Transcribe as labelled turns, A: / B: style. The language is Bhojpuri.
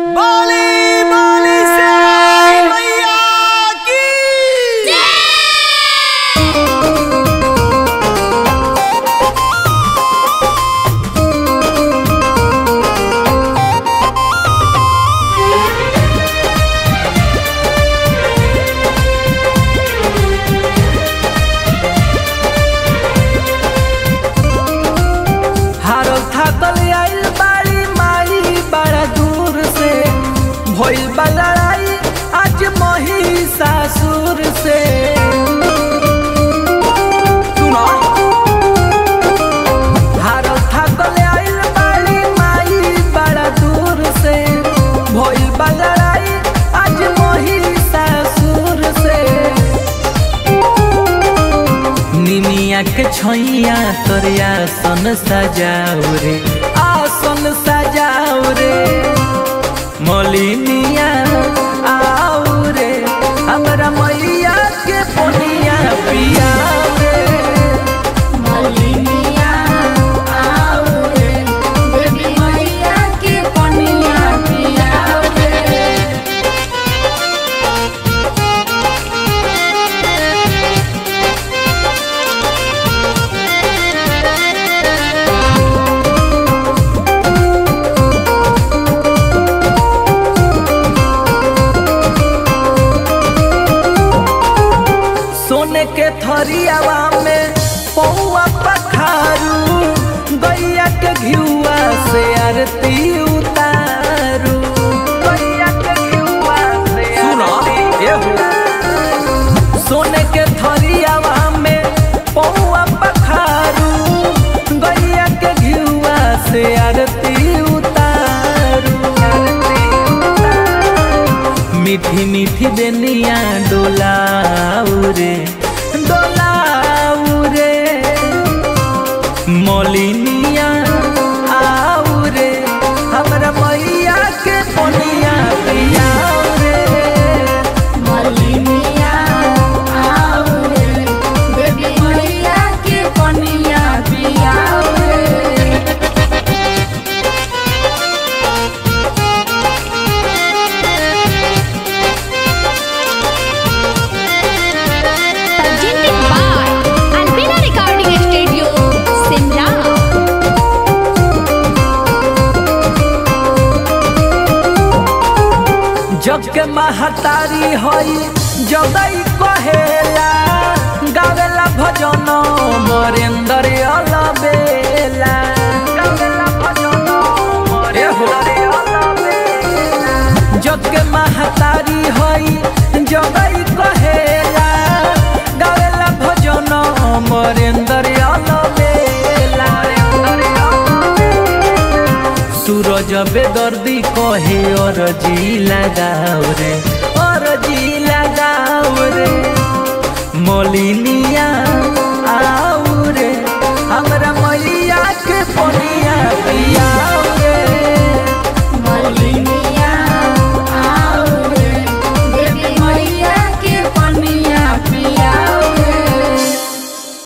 A: बोली बोली से मैया की
B: हारो थाकल आइल बाड़ी माई बड़ा दूर से भइल बा लड़ाई आज महिषासुर से सुनो हारो थाकल आइल बाड़ी माई बड़ा दूर से भइल बा लड़ाई आज महिषासुर से निमिया के छैया तोरे आसन सजाओ रे आसन सजाओ रे मोलिनिया आओ रे हमरा मैया के पोनिया पियाओ रे
C: मलिनिया आओ रे देवी मैया के पनिया पियाओ रे
B: सोने के थरियावा में पौआ पखारू गैया के घिउआ से आरती उतारू गैया के घिउआ से सुनो सोने के थरियावा में पौआ पखारू गैया के घिउआ से आरती उतारू मीठी मीठी बेनिया डोलाऊ रे डोलाऊ रे मोलिनिया आऊ रे हमरा मैया के पोनिया पियाऊ रे
C: मलिनिया आओ रे देवी मैया के पनिया पियाओ रे
D: presented by Albina Recording Studio, Simla.
B: जग के महतारी हई जदई कहेला गावेला भजन मरेंद्र अलबेला गावेला भजन मरेंद्र अलबेला जग के महतारी हई जदई कहेला गावेला भजन मरेंद्र अलबेला सूरज बेदर्दी कहे और जी लगाओ रे